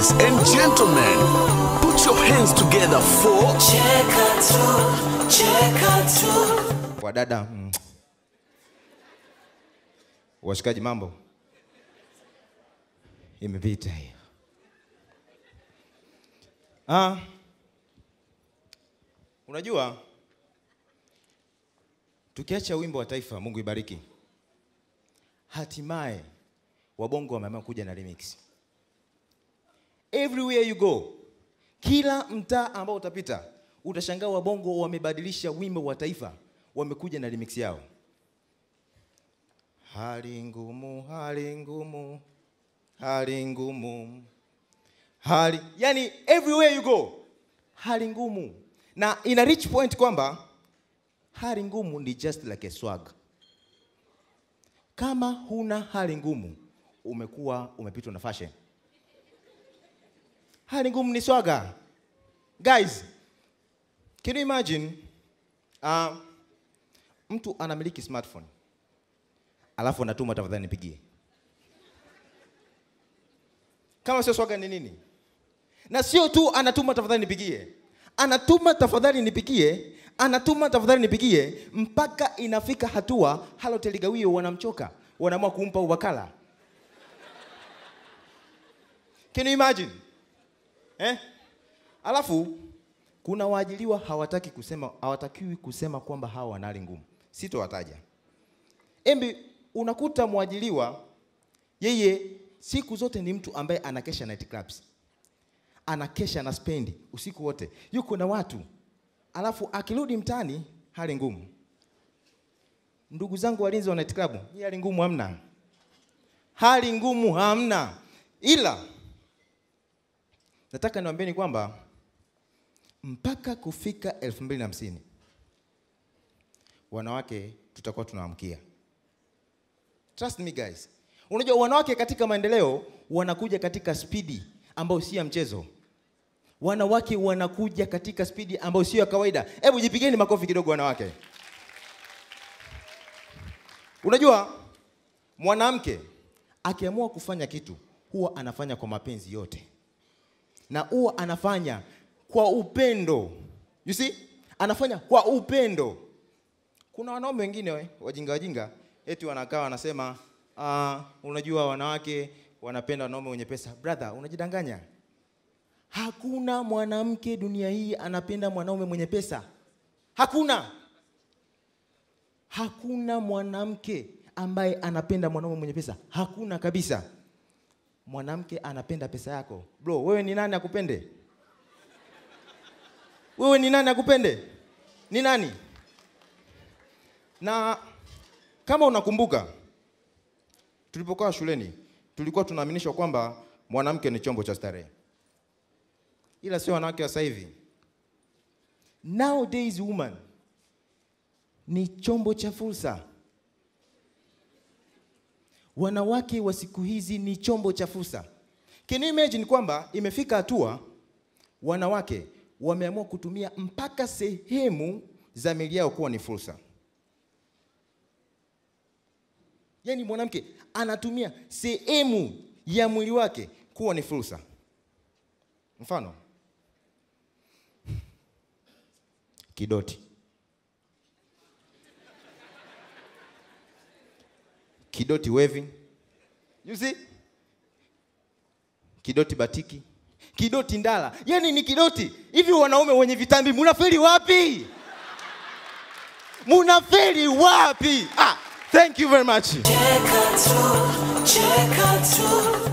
Ladies and gentlemen, put your hands together for wadada mm. washikaji mambo imepita hiyo ah. unajua tukiacha wimbo wa taifa mungu ibariki hatimaye wabongo wameamua kuja na remix everywhere you go kila mtaa ambao utapita utashangaa wabongo wamebadilisha wimbo wa taifa wamekuja na remix yao hali ngumu hali ngumu hali ngumu hali yani everywhere you go hali ngumu na ina reach point kwamba hali ngumu ni just like a swag kama huna hali ngumu umekuwa umepitwa na fashion hali ngumu ni swaga guys can you imagine uh, mtu anamiliki smartphone alafu anatuma tafadhali nipigie kama sio swaga ni nini na sio tu anatuma tafadhali nipigie anatuma tafadhali nipigie anatuma tafadhali nipigie mpaka inafika hatua halotel gawio wanamchoka wanaamua kumpa uwakala can you imagine eh? alafu kuna waajiliwa hawataki kusema hawatakiwi kusema kwamba hawa wana hali ngumu sitowataja embi unakuta mwajiliwa yeye siku zote ni mtu ambaye anakesha night clubs anakesha na spendi usiku wote yuko na watu alafu akirudi mtaani hali ngumu ndugu zangu walinzi wa night club hii hali ngumu hamna hali ngumu hamna ila nataka niwaambieni kwamba mpaka kufika elfu mbili na hamsini wanawake tutakuwa tunaamkia trust me guys unajua wanawake katika maendeleo wanakuja katika spidi ambayo si ya mchezo wanawake wanakuja katika spidi ambayo sio ya kawaida hebu jipigeni makofi kidogo wanawake unajua mwanamke akiamua kufanya kitu huwa anafanya kwa mapenzi yote na huwa anafanya kwa upendo you see anafanya kwa upendo kuna wanaume wengine we, wajinga wajinga eti wanakaa wanasema uh, unajua wanawake wanapenda wanaume wenye pesa brother unajidanganya hakuna mwanamke dunia hii anapenda mwanaume mwenye pesa hakuna hakuna mwanamke ambaye anapenda mwanaume mwenye pesa hakuna kabisa mwanamke anapenda pesa yako bro wewe ni nani akupende wewe ni nani akupende ni nani na kama unakumbuka tulipokuwa shuleni tulikuwa tunaaminishwa kwamba mwanamke ni chombo cha starehe ila sio wanawake wa sasa hivi nowadays woman ni chombo cha fursa wanawake wa siku hizi ni chombo cha fursa can you imagine kwamba imefika hatua wanawake wameamua kutumia mpaka sehemu za mili yao kuwa ni fursa yaani mwanamke anatumia sehemu ya mwili wake kuwa ni fursa mfano kidoti kidoti wevi you see kidoti batiki kidoti ndala yani ni kidoti hivi wanaume wenye vitambi munafeli wapi munafeli wapi ah, thank you very much Cheka tu, cheka tu.